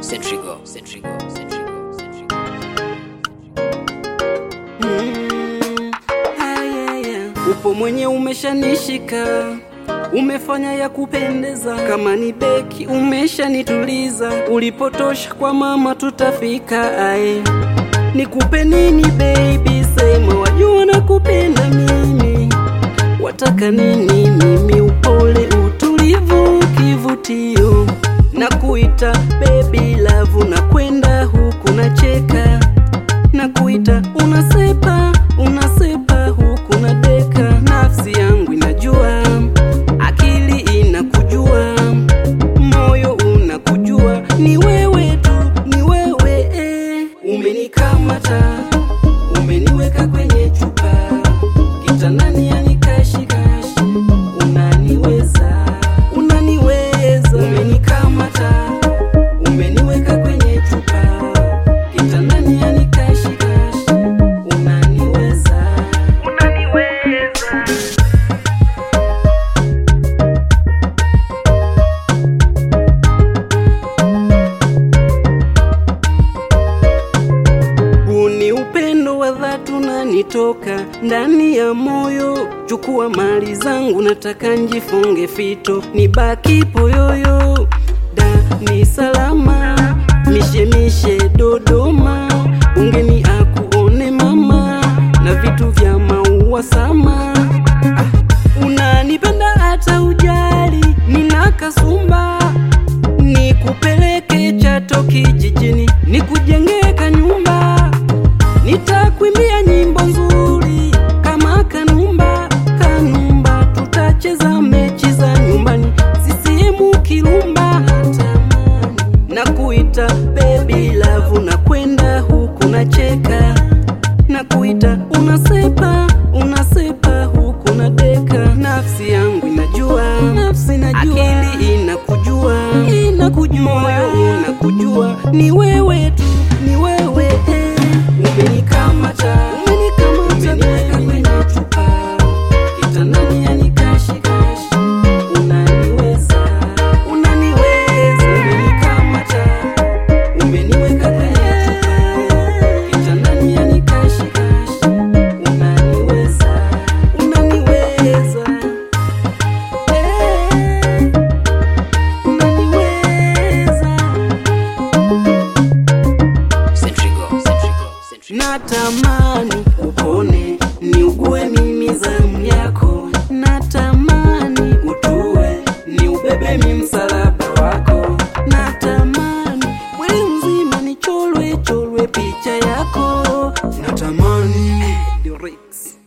Centrigo, Centrigo, Centrigo, Centrigo. Mm, ah, yeah, yeah. Upo mwenye umeshanishika, umefanya ya kupendeza, kama ni beki umeshanituliza, ulipotosha kwa mama tutafika. Ae, nikupe nini baby, sema wajua nakupenda mimi, wataka nini mimi, upole utulivu, kivutio na kuita baby love, na kwenda huku nacheka na kuita unasepa unasepa huku na deka nafsi yangu inajua akili inakujua moyo unakujua ni wewe tu ni wewe eh. umenikamata umeniweka kwenye chupa kitandani yanikashikashi unaniweza unaniweza umenikamata umeniweka kwenye chupa kitandani yanikashikashi unaniweza unaniweza Huu ni upendo wa dhati unanitoka ndani ya moyo. Chukua mali zangu, nataka njifunge fito, nibaki poyoyo. Da ni salama, mishemishe Dodoma, ungeni akuone mama na vitu vya maua sama. Ah, unanipenda hata ujali, nina kasumba nikupeleke Chato kijijini, nikujengee kanyumba, nitakwimbia nyimbo nzuri kama Kanumba. Kanumba, tutacheza mechi za nyumbani, sisiemu Kirumba. Na kuita baby love, na kwenda huku nacheka, na kuita unasepa, unasepa huku na deka. Nafsi yangu inajua, nafsi inajua, akili inakujua, inakujua, moyo unakujua, ni wewe tu, ni wewe eh. Umenikamata, umenikamata, umeniweka kwenye chupa, kitandani yanikashikashi, unaniweza, unaniweza, umenikamata, umeniweka kwenye chupa, kitandani yanikashikashi, unaniweza, unaniweza, eh, unaniweza. Centrigo, Centrigo, Centrigo. Natamani upone niugue mimi zamu yako, natamani utue ni ubebe mi msalaba wako, natamani mwili mzima nicholwe cholwe picha yako, natamani Lyrics.